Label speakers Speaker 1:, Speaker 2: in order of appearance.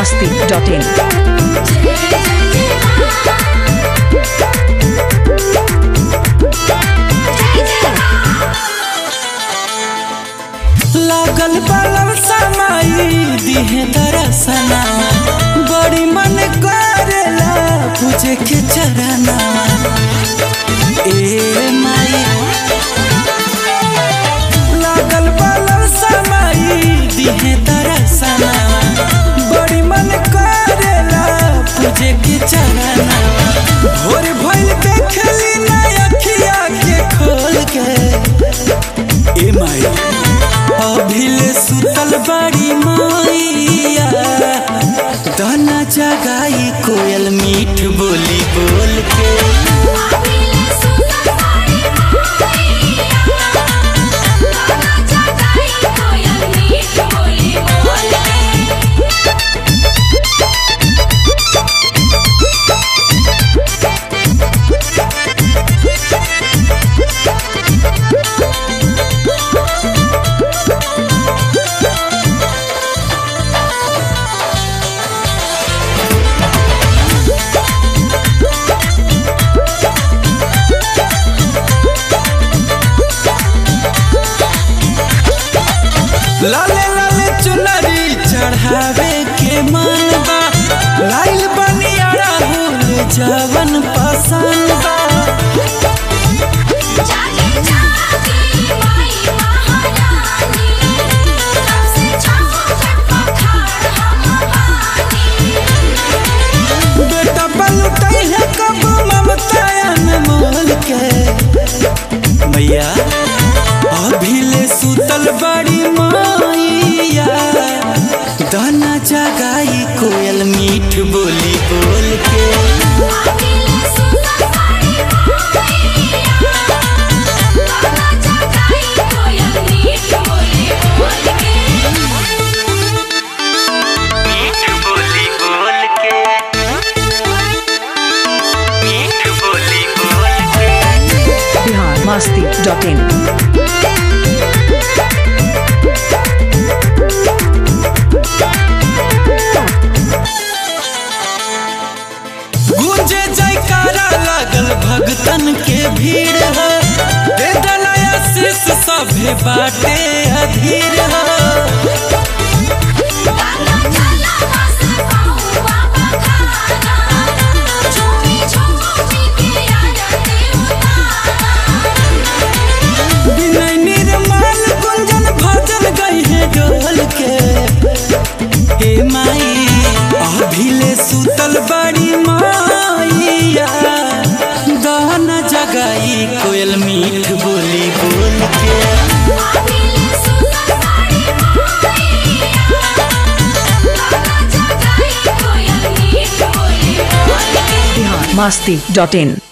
Speaker 1: masti.in.
Speaker 2: लागल बलम समाई दिहे दरसना बड़ी मन करेला पूजे के चरना ए माई लागल बलम समाई दिहे दरसना बड़ी मन करेला पूजे के चरना भोर भइल देखली ना अखिया के खोल के ए माई अभिले सुतल बाड़ी मैया दाना जगाई कोयल मीठ बोली बोल के लाले लाले चुनरी चढ़ावे के मन बा लाइल बनियारा हुल जवन पसंद बा बेटा बलुटै है कब ममता अनमोल के मैया अभिले सुतल बड़ी मैया दाना जगाई कोयल मीठ बोली बोल के मीठ बोली बोल के मीठ बोली बोल के
Speaker 1: Bihar masti.in.
Speaker 2: गूंजे जयकारा लागल भगतन के भीड़ है दे दलया शीस सभे बाटे अधीर है विनय निर्मल गुंजन भजन गई है डोल के हे माई अभिले सुतल बड़ी माइया दाना जगाई कोयल मीठ बोली बोल के
Speaker 1: Bihar masti.in.